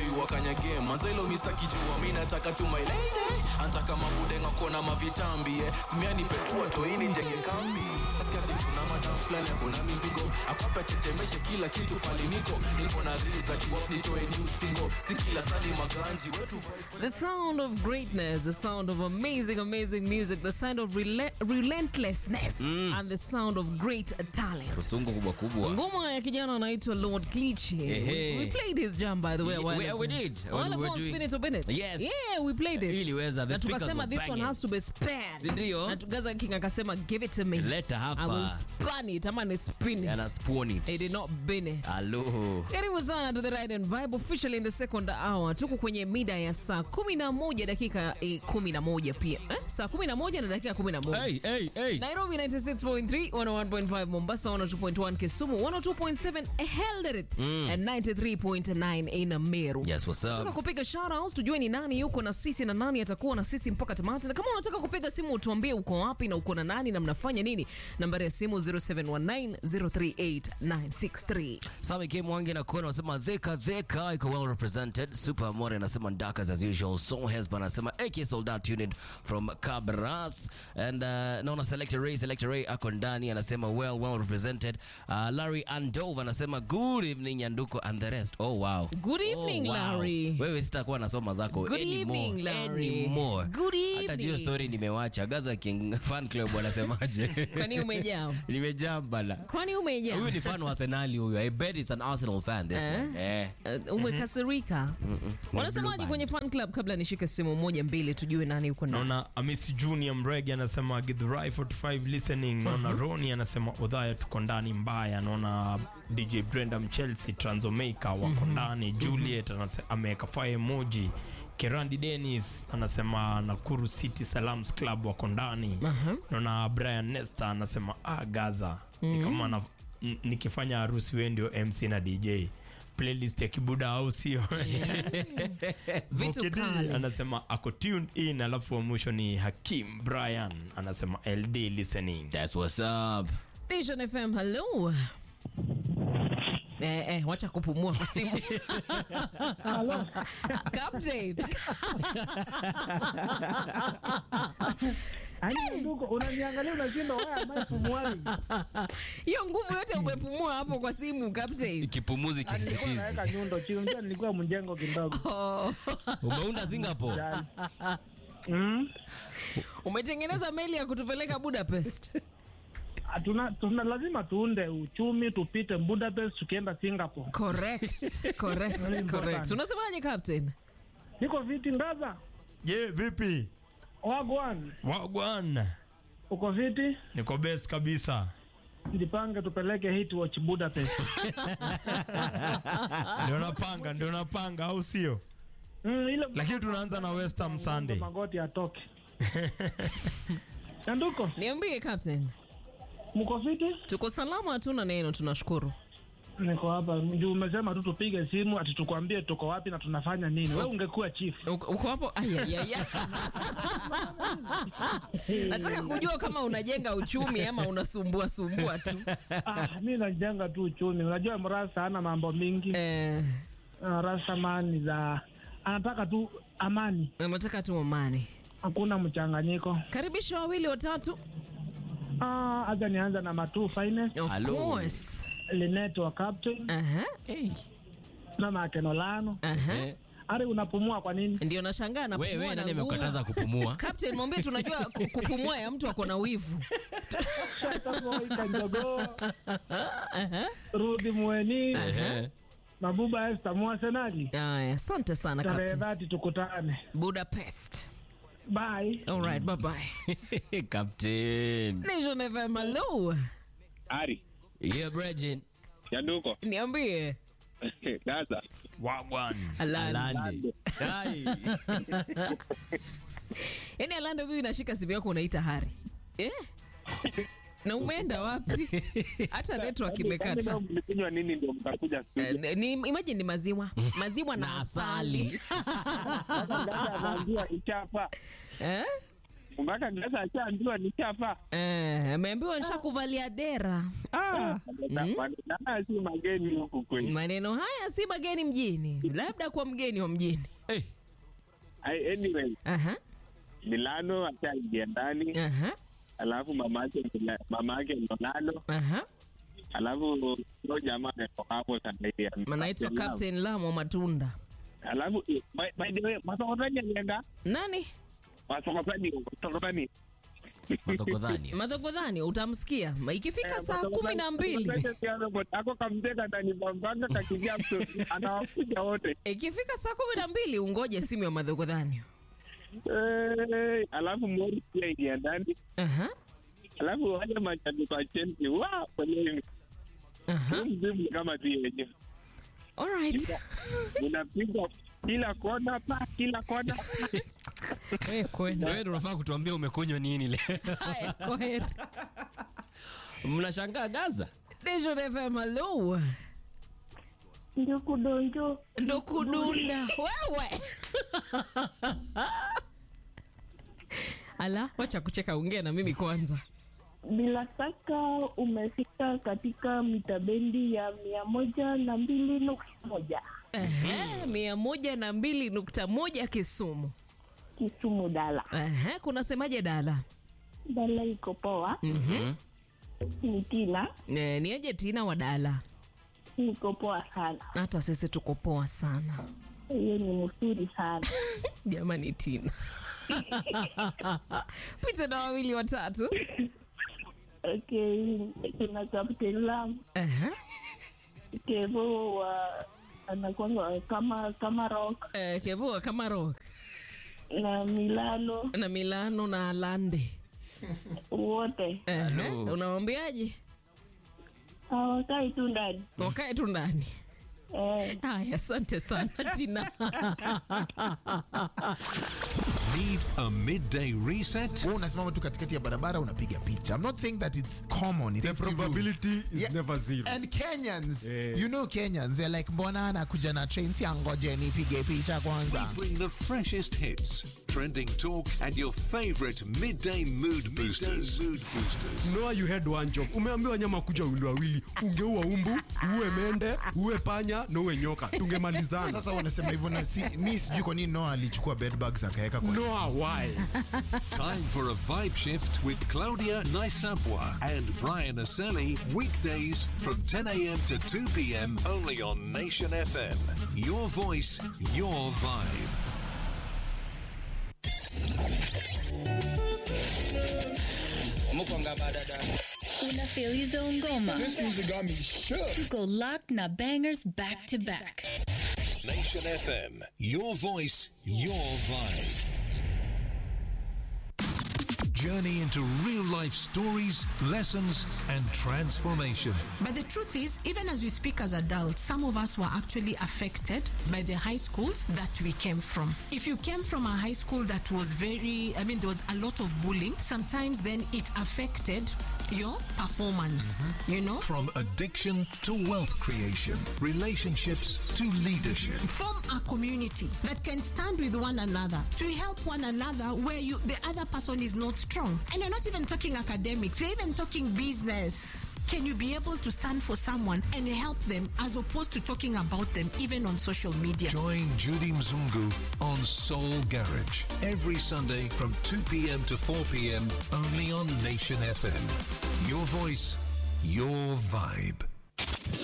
wakanyage mazelo mista kijua mi nataka tu my lady antaka mabudenga kona mavitambi eh. simiani petua toini jenge kambi askati kuna madam fulani kuna mizigo akwape tetemeshe kila kitu faliniko niko na riza kiwap nitoe new stingo si kila sadi maganji wetu The sound of greatness, the sound of amazing, amazing music, the sound of rela- relentlessness, and the sound of great talent. Usungu kubwa kubwa. Ngoma ya kijana anaitwa Lord Cliche. Ehe. We played his jam by the way. a while We- ago. we did. A while When we ago were on doing- Spin It or Bin It. Yes. Yeah, we played it. Iliweza, the Na speakers tukasema were this one banging. has to be spared. Si ndio? Na Gaza King akasema give it to me. Leta hapa. I will spin it ama ni spin And I it. spawn it. He did not bin it. Hello. Karibu sana to the Ride and Vibe officially in the second hour. Tuko kwenye mida ya saa 11 dakika eh, 11 pia. Eh? Saa 11 na dakika 11. Hey, hey, hey. Nairobi 96.3, 101.5 Mombasa, 102.1 Kisumu, 102.7 Eldoret and 93.9 in Meru. Yes, what's Nataka up? kupiga shoutouts tujue ni nani yuko na sisi na nani atakuwa na sisi mpaka tamati. Na kama unataka kupiga simu utuambie uko wapi na uko na nani na mnafanya nini. Nambari ya simu 0719038963. Sami K Mwangi na Kona wanasema dheka dheka iko well represented. Super Amore anasema ndakas as usual. So Hesba anasema AK Soldat tuned from Cabras and uh, naona Selector Ray Selector Ray ako ndani anasema well well represented. Uh, Larry Andova anasema good evening Nyanduko and the rest. Oh wow. Good evening, oh, wow. Larry. Wewe sitakuwa nasoma zako Good anymore. evening, Larry. Anymore. Good Hata hiyo evening. story nimewacha. Gaza King fan club wanasemaje? Kwani umejaa? Nimejaa bana. Kwani umejaa? Huyu ni fan wa Arsenal huyu. I bet it's an Arsenal fan this Eh? one. Eh. Uh, umekasirika wanasemaje kwenye fan club kabla nishike simu moja mbili tujue nani yuko ndani naona amisi junior mrege anasema githurai 45 listening naona roni anasema udhaya tuko ndani mbaya naona dj brenda mchelsea transomeka wako ndani juliet anase- ameweka fire emoji kerandi denis anasema nakuru city salams club wako ndani naona brian nesta anasema ah, gaza ni kama na, n- nikifanya harusi we ndio mc na dj playlist ya kibuda au sio Vitu Mokedi kali. anasema ako tuned in alafu wa mwisho ni hakim brian anasema ld listening That's what's up. Nation fm hello Eh, eh, wacha kupumua kwa simu Captain. Yaani ndugu unaniangalia unashinda wewe ambaye pumuani. hiyo nguvu yote umepumua hapo kwa simu Captain. Kipumuzi Nilikuwa kisisitizi. naweka nyundo chini, unajua nilikuwa mjengo kidogo. Oh, Umeunda Singapore. Jali. Mm. umetengeneza meli ya kutupeleka budapest Ah, Tuna, tuna lazima tuunde uchumi tupite Budapest tukienda Singapore. correct correct Very correct important. unasemaje captain Niko viti ndaza. je vipi Wagwan, wagwan uko viti? niko best kabisa Jipange tupeleke hit watch Budapest. ndio napanga ndio napanga au sio Mm, ile lakini tunaanza na West Ham Sunday magoti atoke. Nyanduko, niambie captain mko viti? tuko salama hatuna neno tunashukuru Niko hapa. Juu umesema tu tupige simu ati tukwambie tuko wapi na tunafanya nini. Wewe ungekuwa chief. Uko uko hapo ayayaya nataka kujua kama unajenga uchumi ama unasumbua sumbua tu Ah, mimi najenga tu uchumi. Unajua mrasa hana mambo mingi. eh, Uh, rasa mani za anataka tu amani, nataka tu amani hakuna mchanganyiko. karibisha wawili watatu Ah, acha nianza na Matu Finance, of Hello. course Linet wa captain Aha, hey. na Makenolano. Aha. Eh, Ari unapumua kwa nini? ndio nashangaa Wewe napumua wewe na nani nguvu. amekukataza kupumua? Captain mwambie tunajua ku- kupumua ya mtu ako na wivu Ika Njogo, Rudi Mweni, Eh. Mabuba Esther Mwasenali. aya asante sana Tarehe Captain. dhati tukutane. budapest Bye. all right bye bye Captain. nation fm hello Ari, Yeah, Bregin. Nyanduko, niambie Gaza, wagwan Alani. Alandi. Ai. yaani alando mimi nashika simu yako unaita hari eh? na umeenda wapi hata network imekata Kwani mlikunywa nini ndio mkakuja studio? Eh, ni imagine ni maziwa maziwa na Na asali asali. Sasa Gaza anaambia ichapa. eh? mpaka Gaza ashaambiwa nishafaa. Eh, ameambiwa nishakuvalia dera. Maneno haya si mageni huku kwetu. Maneno haya si mageni mjini, labda kwa mgeni wa mjini. Hey, Ai, Anyway, Aha, Milano ashaingia ndani, aha, alafu mamake mama yake Milano, aha. alafu huyo jamaa ametoka hapo sasa hivi. Anaitwa Captain Lamo Matunda. Alafu eh, by, by the way, masokotani alienda Nani? masokotani masokotani madhogodhani. Madhogodhani utamsikia ikifika saa kumi na mbili ako kamteka ndani bambanga kakimbia mto- anawakuja wote ikifika saa kumi na mbili ungoje simu ya madhogodhani. Eh, alafu mori pia ingia ndani Aha, alafu wale mashabiki wa Chelsea wa poleni aha. mzimu kama si wenyewe Alright. unapigwa kila kona pa kila kona Wewe kwenda. Wewe ndio unafaa kutuambia umekunywa nini leo. Haya, kwaheri. Mnashangaa Gaza? Nation FM, hello. ndio kudonjo ndo kudunda wewe ala wacha kucheka ongea na mimi kwanza bila shaka umefika katika mitabendi ya mia moja na mbili nukta moja Ehe, mia moja na mbili nukta moja kisumu kisumu dala Ehe, kunasemaje dala dala iko poa ni tina e, niaje tina wa dala niko poa sana hata sisi tuko poa sana hiyo ni mzuri sana jamani tina pita na wawili watatu okay kuna captain lam Ehe, kevo wa anakwanga kama kama rock eh, kevua kama rock na milano na milano na alande wote Ehe, unawambiaje hawakai tu ndani wakae tu ndani eh, haya asante sana tina Need a midday reset? Wewe unasimama tu katikati ya barabara unapiga picha. I'm not saying that it's common. It's The up to you. probability is Yeah. never zero. And Kenyans, Yeah. you know Kenyans, they're like mbona anakuja na train si angoje nipige picha kwanza. Bring the freshest hits, trending talk, and your favorite midday mood boosters. mood boosters. Noah, you had one job. Umeambiwa nyama kuja wili wawili, ungeua umbu, uwe mende, uwe panya na uwe nyoka, tungemalizana. Sasa wanasema hivyo na si, mi sijui kwa nini Noah alichukua bed bugs akaweka kwa Noah, why? Time for a vibe shift with Claudia Naisapwa and Brian Aseli. Weekdays from 10 a.m. to 2 p.m. only on Nation FM. Your voice, your vibe. Una feliz ngoma. This music got me shook. Tuko locked na bangers back to back. Nation FM. Your voice, your vibe. Journey into real life stories, lessons, and transformation. But the truth is, even as we speak as adults, some of us were actually affected by the high schools that we came from. If you came from a high school that was very, I mean, there was a lot of bullying, sometimes then it affected your performance, you know? From addiction to wealth creation, relationships to leadership. Form a community that can stand with one another to help one another where you the other person is not strong. And you're not even talking academics, we're even talking business. Can you be able to stand for someone and help them as opposed to talking about them even on social media? Join Judy Mzungu on Soul Garage every Sunday from 2 p.m. to 4 p.m. only on Nation FM. Your voice, your vibe.